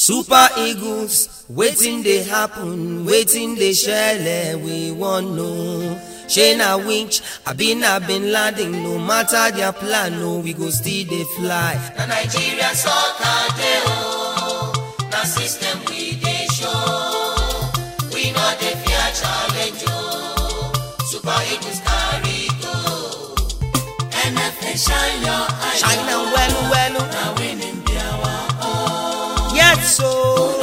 super eagles wetin dey happen wetin dey shele we wan know shey na winch abi na bin laden no matter their plan no we go still dey fly. na nigeria soccer dey o na system we dey show we no dey fear challenge o super eagles carry go nfa shine your eye shine am well well na winning be our yes o.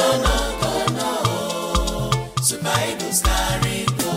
super eagles carry go.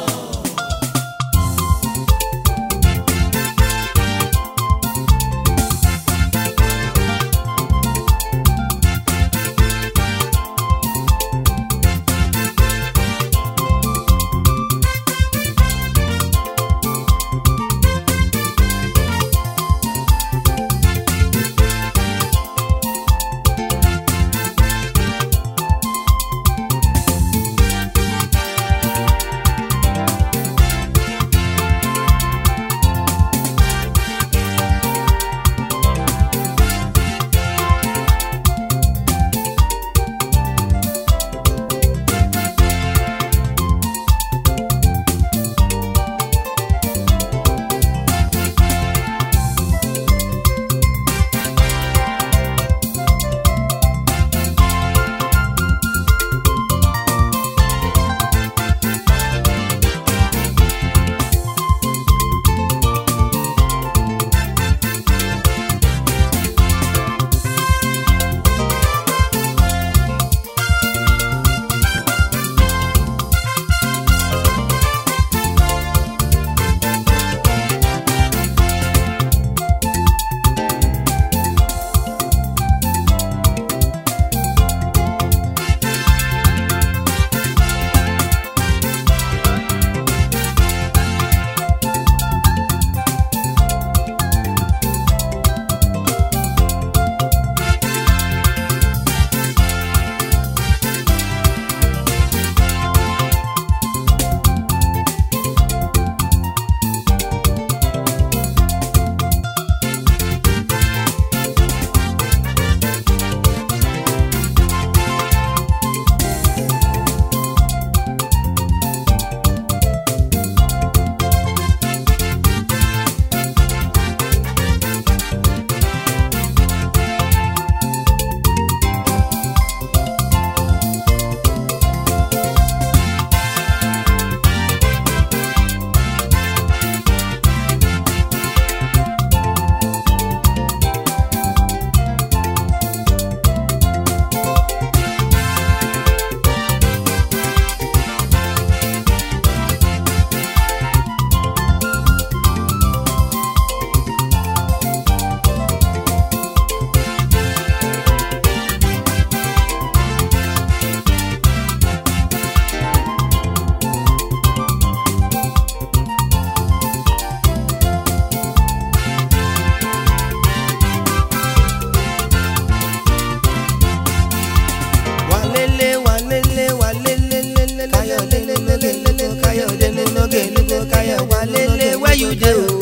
walele walele walele lele kayode lele lele kayode lele lele kayode walele where you dey o.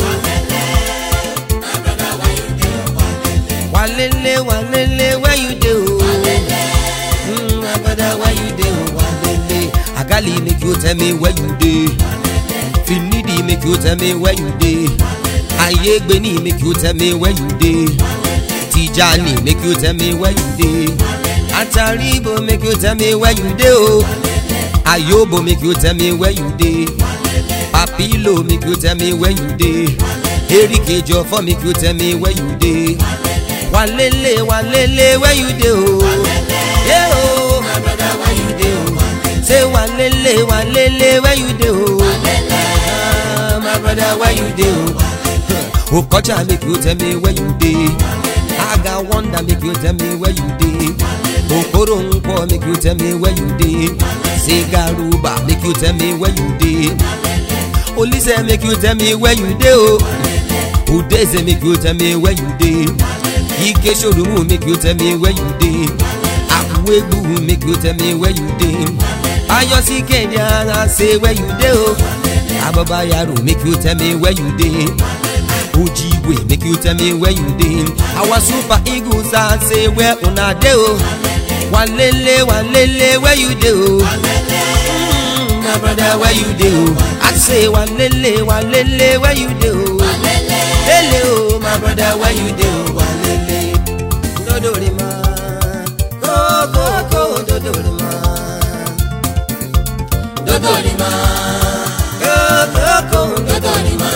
walele walele where you dey o. Mm, my brother where you dey o walele. agali make you tell me where you dey. finidi make you tell me where you dey. ayegbeni make you tell me where you dey. tijani make you tell me where you dey. ataribo make you tell me where you dey o. ayobo make you tell me where you dey. papilo make you tell me where you dey. erikejo for make you tell me where you dey. walele walele where you dey o. Yeah, o my brother where you dey o. say walele walele where you dey o. Ah, my brother where you dey o. okocha make you tell me where you dey. aga wonder make you tell me where you dey. okoro nkwo make you tell me where you dey. sigaruba make you tell me where you dey. olise make you tell me where you dey o. udeze make you tell me where you dey. ike sorumu make you tell me where you dey. akuegbu make you tell me where you dey. ayosi kenya ara say where you dey o. ababa yaro make you tell me where you dey. ojigwe make you tell me where you dey our super eagles are say where una dey o walele walele where you dey o. Mm, my brother where you dey o. I say walele walele where you dey o. lele o my brother where you dey o walele. dodori ma koko ko dodori ma. dodori ma koko ko dodori ma.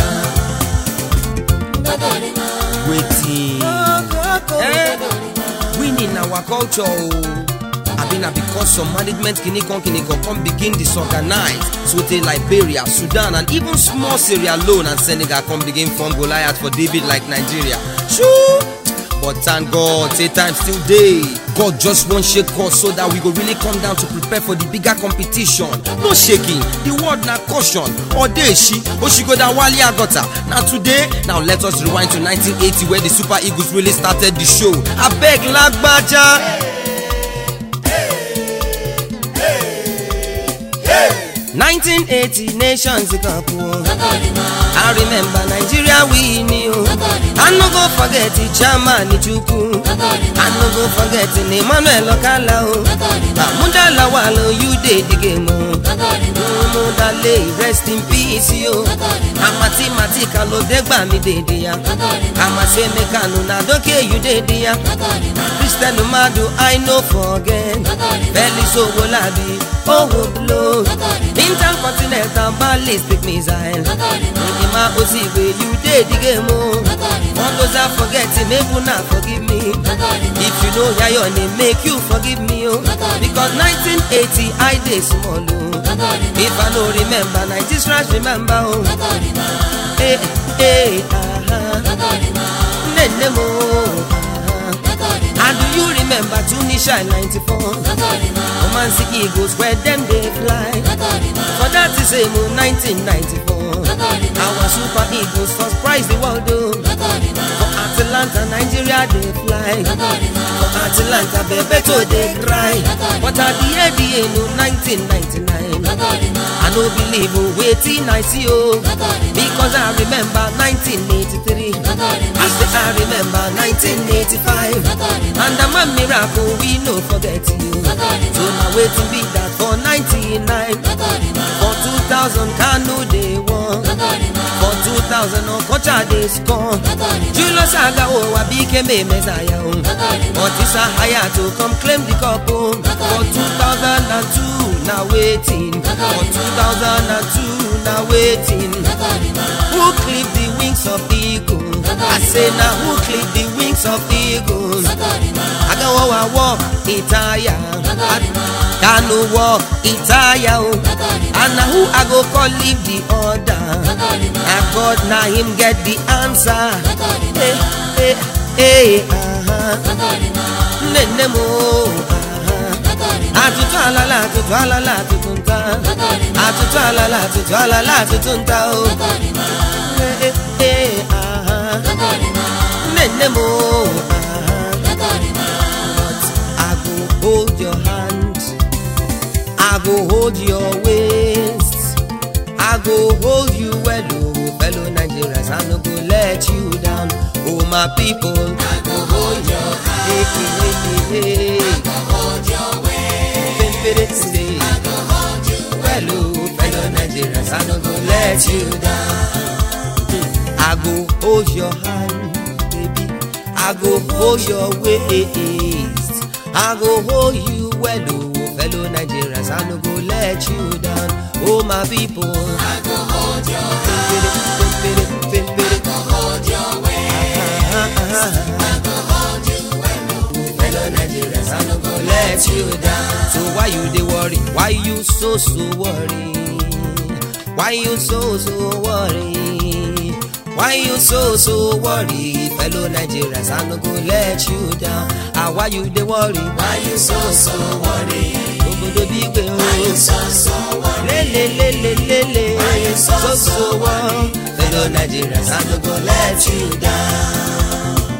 wetin. Eh? winning our culture o. abi na because some management kinikan kinikan come begin disorganize sotey liberia sudan and even small sierra leone and senegal come begin form goliath for david like nigeria shoo but thank god say time still dey god just wan shake us so that we go really come down to prepare for the bigger competition no shaking the word na caution odeshi oshigoda wale agota na today now let us rewind to 1980 where the super eagles really started the show abeg lagbaja. 1980 nations cup o. I remember Nigeria win o. I no go forget the chairman Chukwu. I no go forget the Emmanuel Okala o. Mahmuda Lawal o, you dey the game o. Mudale rest in peace o. Amati Mati Kalodegba mi dey dey ya. Amase Mekano na doke you dey dey ya. Christian Madu I no forget. Felix Owolabi, Owo blow. Intercontinental ballistic missile. Nkima Osigwe, you dey the game o. One goes I forget him, make una forgive me. If you know ya your name, make you forgive me o. Because 1980 I dey small o. If I no remember, 90s rush remember o. Eh eh ah Nene mo ah. And do you remember Tunisia in 94? Oman Siki Eagles where them they fly. For that is same 1994. Our Super Eagles first prize the world though. For Atlanta, Nigeria they fly. For Atlanta, Bebeto they cry. But at the end, the end of 1999. I no believe oh, waiting I see oh. Because I remember 1983. I say I remember 1985. And the man miracle we no forget you. So now waiting be that for 99. For 2000 Kano they won. For 2000 Okocha they score. Julius Aga oh I became a messiah oh. But it's a higher to come claim the cup oh. For 2002 now waiting. For 2002 now waiting. Who clipped the wings of the eagle? I say now who clipped the wings of the eagle? I go oh, I walk Itaya. Kanu walk Itaya oh. And now who I go call leave the order? Na God na him get the answer. Hey, hey, hey, uh-huh. Nene mo, uh-huh. Atutu alala, atutu alala, atutu nta. Atutu alala, atutu alala, atutu nta o. Eh, eh, eh, aha. Nene mo, aha. But I go hold your hand. I go hold your waist. I go hold you well, oh, fellow Nigerians. I no go let you down, oh my people. I go hold your hand. Hey, hey, hey, hey, hey. Say, well, oh, fellow Nigerians, I no go let you down. I go hold your hand, baby. I go hold your waist. I go hold you well, oh, fellow Nigerians. I no go let you down, oh my people. I go hold your hand. I go hold your waist. I go hold you well, oh, fellow Nigerians. I no go let you down. So why you dey worry? Why you so so worry? Why you so so worry? Why you so so worry? Fellow Nigerians, I no go let you down. Ah, why you dey worry? Why you so so worry? Obodo bigbe o. Why you so so worry? Lele lele lele. Why you so so worry? Fellow Nigerians, I no go let you down.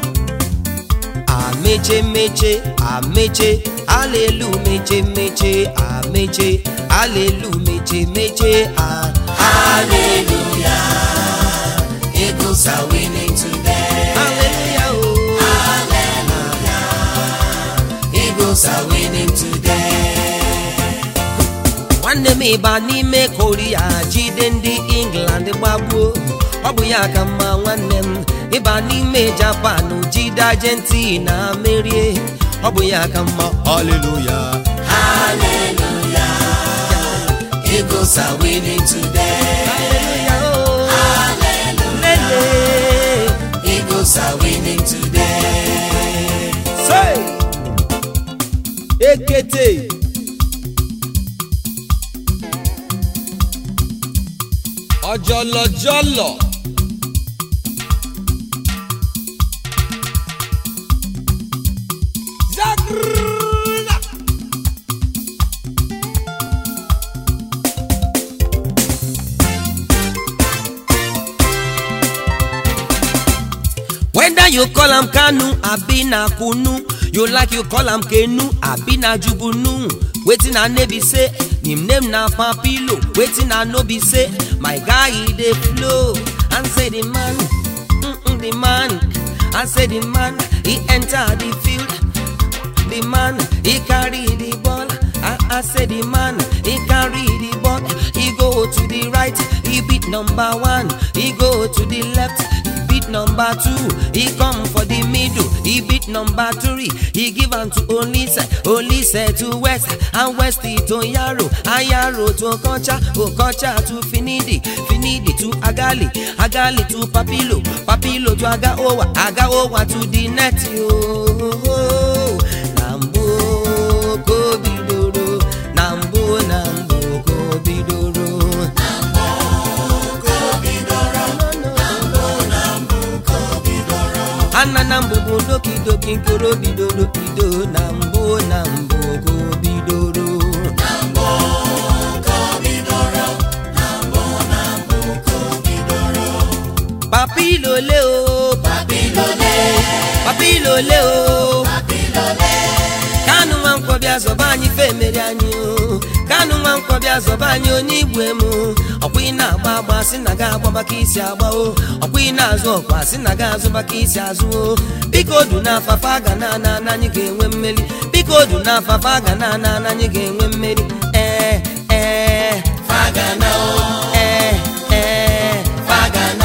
Ameche meche, ameche, hallelujah meche meche, ameche, hallelujah meche meche, ah, hallelujah. Eagles are winning today. Hallelujah, oh. Eagles Eagles are winning today. nwanne m ịba n'ime koria jide ndị england gbagbuo ọ bụ ya ka mma nwanne m ịba n'ime japan jide argentina merie ọ bụ ya ka mma haleluya Hallelujah. Eagles are winning today. haleluya oh. Hallelujah. lele Eagles are winning today. say ekete ọjọlọjọlọ zagrrrrra. whether you call am kanu abi na kunu you like you call am kenu abi na jubunu wetin i know be say him name na papilo wetin i know be say my guy e dey flow and say the man mm -mm, the man i say the man he enter the field the man he carry the ball i i say the man he carry the ball he go to the right he beat number one he go to the left he beat number two he come for the middle he beat number three he give am to olise olise to west and west to yaro ayaro to okocha okocha to finidi finidi to agali agali to papilo papilo to agaowa agaowa to the net ooo na mbụ ka o bidoro na mbụ na mbụ ka o bidoro ana na mbụ bụ dokidoki nkoro bidoro bido na mbụ na mbụ ka o bidoro papilole o Papilole, papilole o papilole, kanu nwa nkwọ bịa zọba anyị femeri anyị o kanu nwa nkwọ bịa zọba anyị onye igwe m ọkwa ị na-agba agba sị na ga agbaba ka isi agba o ọkwa ị na-azụ ọkwa sị na ga azụba ka isi azụ o biko odu na afafa ga na ana ana anyị ga-enwe mmeri biko odu na afafa ga na ana ana anyị ga-enwe mmeri ee ee Fagana o, ee ee Fagana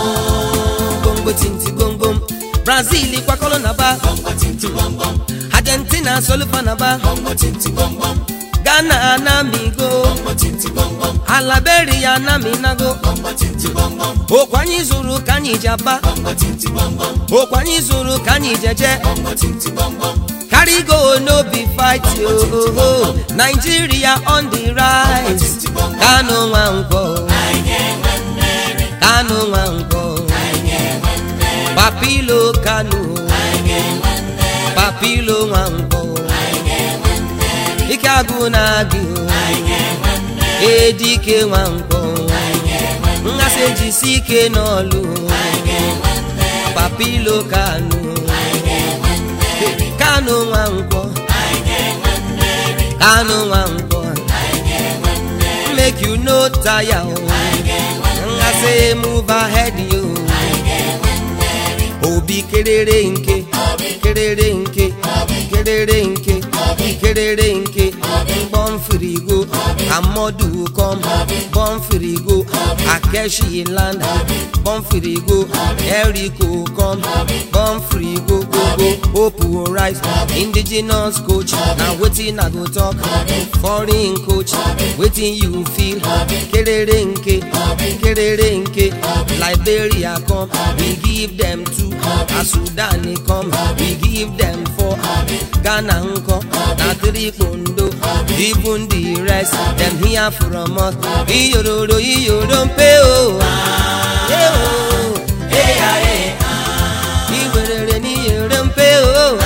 o, gongo tinti gongom brazil kwakọrọ na ba Bongo tinti bom bom, argentina solufa na ba Bongo tinti bom bom, ghana anamigo Bongo tinti bom bom, alaberia anaminago Bongo tinti bom bom, okwu anyị zụrụ ka anyị ji aba Bongo tinti bom bom, okwu anyị zụrụ ka anyị jeje Bongo tinti bom bom, carry go no be fight yo nigeria on the rise tinti bom bom, kanu nwankwọ anyị ga-enwe mmeri, kanu nwankwọ anyị ga-enwe mmeri, papilo kanu anyị ga-enwe mmeri, papilo nwankwọ anyị ga-enwe mmeri, ike agụ na gị anyị ga-enwe mmeri, edike nwankwọ anyị ga-enwe mmeri, ngasị ejisi ike n'ọlụ anyị ga-enwe mmeri, papilo kanu anyị ga-enwe mmeri, kanu nwankwọ anyị ga-enwe mmeri, kanu nwankwọ anyị ga-enwe mmeri, make you no tire o anyị ga-enwe mmeri, ngasị move ahead yo anyị ga-enwe mmeri, obi kerere nke Obi. kerere nke Obi. kerere nke Obi. kerere nke Obi. bọmfirigo amọdụ kom bọmfirigo akeshi land bọmfirigo eriko kom bọmfirigo gogo opu rice indigenous coach na wetin i go talk foreign coach wetin you feel kerere nke kerere nke liberia come we give them two as sudan come we give them four ghana nkọ na three kpondo even the rest dem hear from us iyororo iyoro mpe o Eh, o. Eh, ah, eh, ah. iwerere n'iyoro mpe o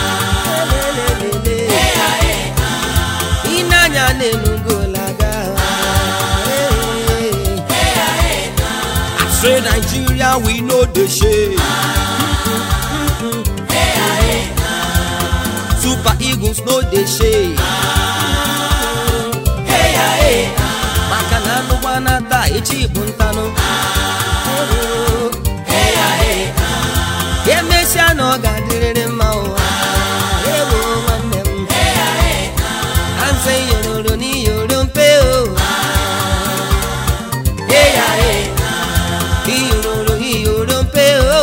Lelelele. ịnanya na-enugolaga I say Nigeria we no dey shame. Super Eagles no dey shame. maka na anụgbana taa echi bụ ntanụ emesịa na ọ ga-adịrịrị mma ụwa ewo nwanne m say yororo ni yorompe o. Eya e. Iyororo iyorompe o.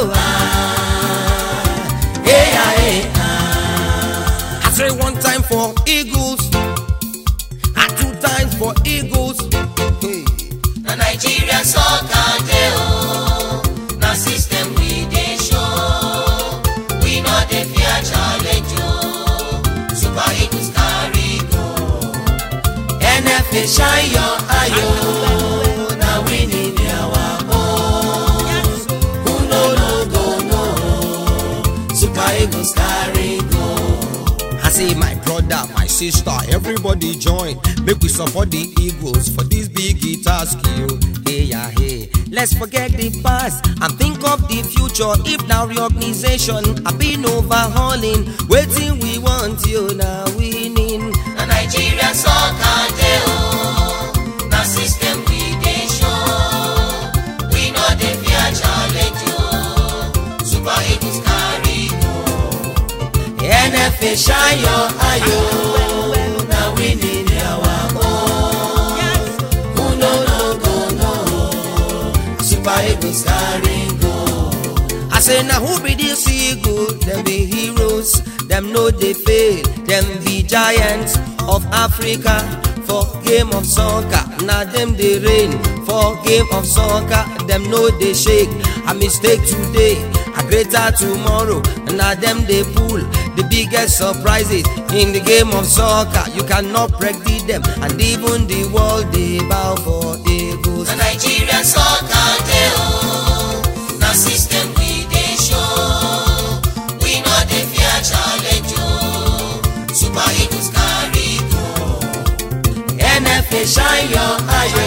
Eya e. I say one time for eagles, and two times for eagles. Hey. na nigeria soccer dey o na system we dey show we no dey fear challenge o super eagles carry go NFA shine your eye o. na winning be our own who no no go know super eagles carry go. I say my brother, my sister, everybody join. Make we support the Eagles for this big task, yo. Hey, yeah, hey. Let's forget the past and think of the future. If now reorganization, I've been overhauling. Waiting, we want you now winning. na nigeria soccer dey o na system we dey show we no dey fear challenge o super eagles carry go NFA shine your eye, yo. na winning dey our own who no no go know super eagles carry go. I say now who be this eagle? Them be heroes, them know they fail, them be giants of Africa. For game of soccer, now them they reign. For game of soccer, them know they shake. A mistake today, a greater tomorrow. Now them they pull the biggest surprises in the game of soccer. You cannot predict them, and even the world they bow for eagles. na nigeria soccer dey o na system we dey show we no dey fear challenge o super eagles carry go. NFA shine your eye,